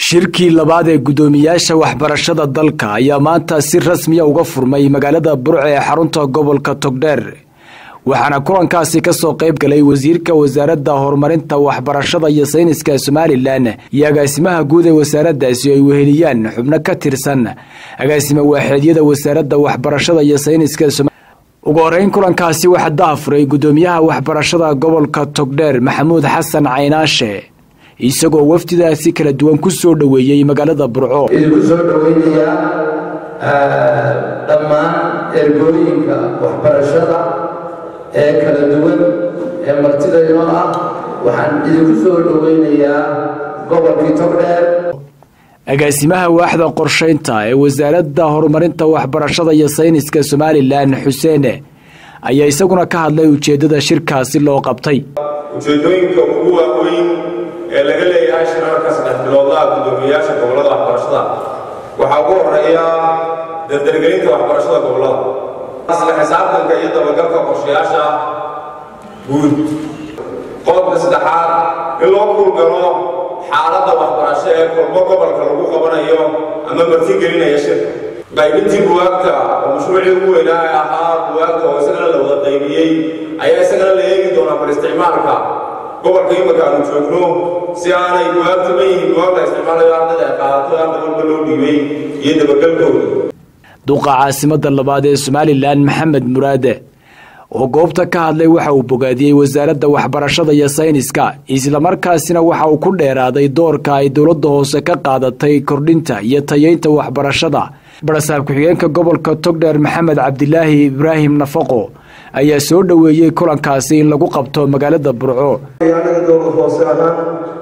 shirkii labaad ee guddoomiyaasha waxbarashada dalka ayaa maanta si rasmiya uga furmay magaalada burce ee xarunta gobolka togdheer waxaana kulankaasi kasoo qayb galay wasiirka wasaaradda horumarinta waxbarashada iyo sayniska somalilan iyo agaasimaha guud ee wasaaraddaasi oo ay weheliyaan xubno ka tirsan agaasima waaxeedyada wasaaradda waxbarashada iyo sayniska ugu horeyn kulankaasi waxaa dahafuray guddoomiyaha waxbarashada gobolka togdheer maxamuud xasan caynaashe isagoo wafdidaasi kala duwan ku soo dhoweeyey magaalada burco idinku soo dhoweynayaa dhammaan ergooyinka waxbarashada ee kala duwan ee martida inoo ah waxaan idinku soo dhoweynayaa gobolkii togdheer agaasimaha waaxda qorshaynta ee wasaaradda horumarinta waxbarashada iyo sayniska somalilan xuseene ayaa isaguna ka hadlay ujeeddada shirkaasi loo qabtay ujeedooyinka ugu waaweyn ee laga leeyahay shirarka saddex biloodlaha guddoomiyayaasha gobollada waxbarashada waxaa ugu horeeya dardargelinta waxbarashada gobollada asla xisaabtanka iyo dabagalka qorshayaasha guud qodobka saddexaad in loo kuulgalo xaaladda waxbarasho ee kulmo gobolka lagu qabanayo ama martigelinaya shirka qaybintii buwaagta oo mashruucii ugu weynaa ee ahaa buwaagta oo isagana la wada qaybiyey ayaa isagana la eegi doonaa bar isticmaalka gobolka imika aanu joogno si aanay buwaagta ma yihiin buwaag la isticmaalayo ardada ay qaadato arda walba loo dhiibay iyo dabagalkooda duqa caasimada labaad ee somalilan maxamed muraade oo goobta ka hadlay waxa uu bogaadiyey wasaaradda waxbarashada iyo sayniska islamarkaasina waxa uu ku dheeraaday doorka ay dowladda hoose ka qaadatay kordhinta iyo tayeynta waxbarashada barasaab ku-xigeenka gobolka togdheer maxamed cabdilaahi ibraahim nafaqo ayaa soo dhoweeyey kulankaasi in lagu qabto magaalada burco anaga dowlad hoose ahaan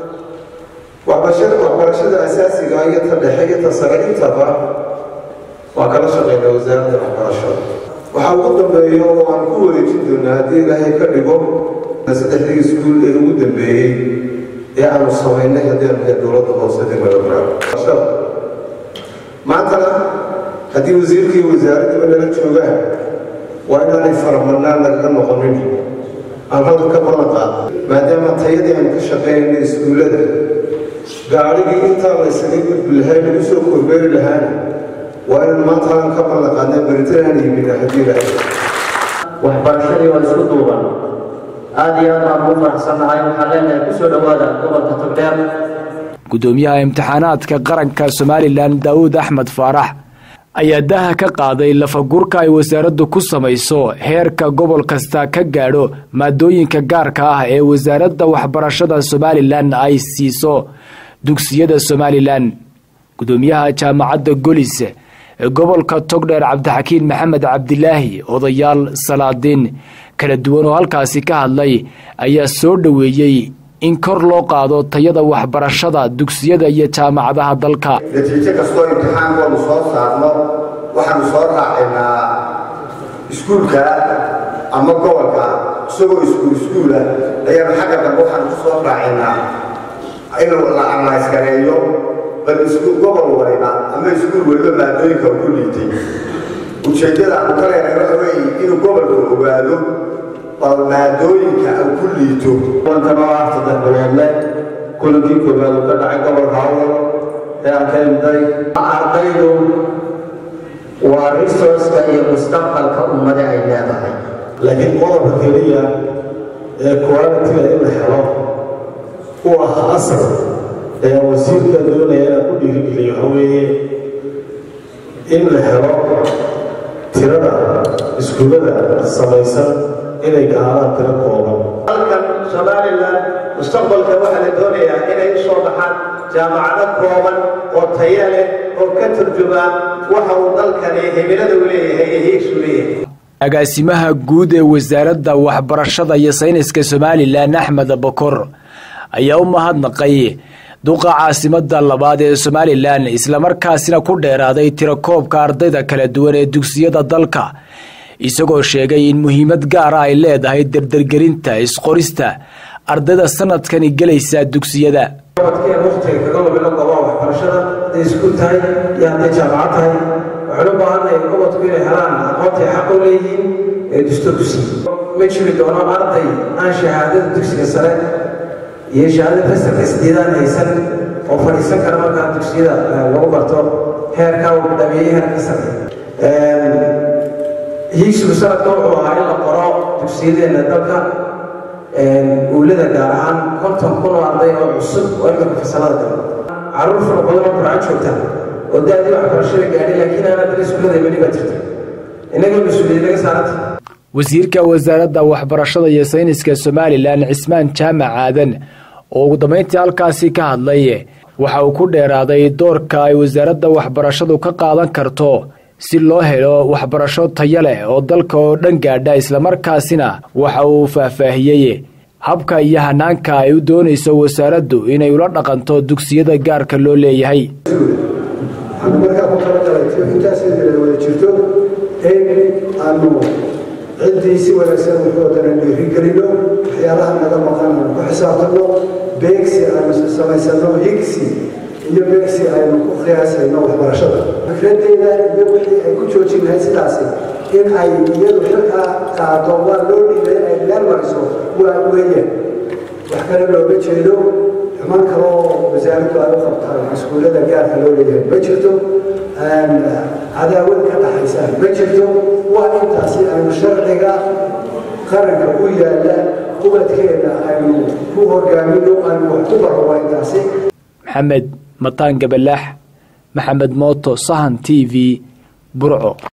waxbarashada asaasiga iyo ta dhexe iyo ta sare intaba waa kala shaqeyna wasaaradda waxbarashada waxaa ugu dambeeya oo aan ku wareejin doonaa haddii ilaahay ka dhigo saddexdii iskuul ee ugu dambeeyey ee aanu samaynay haddii aanu nahay dowladda hoose degmada barashada maantana haddii wasiirkii wasaaraddaba nala joogaan waa inaanay faramadnaan nagaga noqonin aan hadal ka balan qaado maadaama tayadii aanu ka shaqaynayna iskuullada gaadhigii intaa la ysaga gudbi lahay lagu soo korbeeri lahaana waa inaan maanta halan ka ballan qaadnay baritanaan yimina haddii ilaahay waxbarashadii waa isku duuban aada iyo aad baan ugu faraxsannahay waxaan leenahay kusoo dhowaada gobolka togdheer guddoomiyaha imtixaanaadka qaranka somalilan daawuud axmed faarax ayaa daha ka qaaday lafagurka ay wasaaraddu ku samayso heerka gobol kasta ka gaadho maadooyinka gaarka ah ee wasaaradda waxbarashada somalilan ay siiso dugsiyada somalilan guddoomiyaha jaamacadda golis ee gobolka togdheer cabdixakiin maxamed cabdilaahi odayaal salaadiin kala duwan oo halkaasi ka hadlay ayaa soo dhoweeyey in kor loo qaado tayada waxbarashada dugsiyada iyo jaamacadaha dalka natiijo kastoo imtixaankoonu soo saarno waxaanu soo raacaynaa iskuulka ama gobolka isagoo iskuul iskuula ayaanu xagga dambe waxaanu ku soo raacaynaa in la anlayskareeyo bal iskuul gobol waliba ama iskuul waliba maadooyinka ugu liitay ujeeddada aanu ka leenahay waxa weeye inuu gobolku ogaado bal maadooyinka uu ku liito kulankanoo ah saddex biloodle kulankii koobaad uu ka dhacay gobolka hawdal ee aan ka imday ardaydu waa resourceka iyo mustaqbalka ummada ay leedahay laakiin qodobka keliya ee qualitiga in la helo u ah asal ee wasiirka doonaya inaan ku dhiirigeliyo waxa weeye in la helo tirada iskuullada samaysan inay gaadaan tiro kooban halkan somalilan mustaqbalka waxaa la doonayaa inay u soo baxaan jaamacado kooban oo taya leh oo ka turjumaa waxa uu dalkani himilada u leeyahay iyo hiigsu leeyahay agaasimaha guud ee wasaaradda waxbarashada iyo sayniska somalilan axmed bokor ayaa u mahadnaqay duqa caasimada labaad ee somalilan islamarkaasina ku dheeraaday tirakoobka ardayda kala duwan ee dugsiyada dalka isagoo sheegay in muhiimad gaara ay leedahay dardargelinta isqorista ardayda sanadkani gelaysa dugsiyada waqtiga kaga lumina goobaha waxbarashada hadday iskuul tahay iyo hadday jaamacad tahay waxaan u baahannahay gobodku inay helaan aqoontaay xaq u leeyihiin ee dusto dugsi ma jiri doono arday aan shahaadada dugsiga sare iyo shahaadada fasalka sideedaan haysan oo fadhiisan kara markaa dugsiyada lagu barto heerkaa uu dhameeyey heerka sare hiigsigu sanadka wuxuu ahaa in la qoro dugsiyadeenna dalka uulada gaar ahaan konton kun oo arday oo cusub oo iminka fasalada galo caruur fara badan oo qurcaan joogta oo da-dii waxbarashada gaadhay laakiin aanad dal iskuulada weli baa jirta innaga mas-uuliyad laga saaranta wasiirka wasaaradda waxbarashada iyo sayniska somalilan cismaan jaamac aadan oo ugu dambayntii halkaasi ka hadlay waxa uu ku dheeraaday doorka ay wasaaradda waxbarashadu ka qaadan karto si loo helo waxbarasho tayo leh oo dalka oo dhan gaadha islamarkaasina waxa uu faahfaahiyey habka iyo hanaanka ay u doonayso wasaaraddu inay ula dhaqanto dugsiyada gaarka loo leeyahay waxaanu markaa ku talagalay intaas wada jirto in aanu ciddii si wanaagsan wuxuudana dhiirigelino waxyaalaha naga maqan aanu ku xisaabtanno beegsi aanu samaysano higsi iyo beegsi aynu ku qiyaasayno waxbarashada fikraddeeda iyo wixii ay ku joojin lahayd sidaasi in ay iyadu xilkaa qaado waa loo dhiibay ay meel mariso waa weeyaan wax kale looga jeedo xuman kaloo wasaaraddu ay u qabtaan iskuullada gaarka loo leeyahay ma jirto cadaawad ka dhaxaysa ma jirto waa intaasi aynu sharciga qaranka u yaalla ubadkeena aynu ku hogaamino aynu wax ku baro waa intaasi maxamed mataan gabalaax maxamed mooto sahan t v burco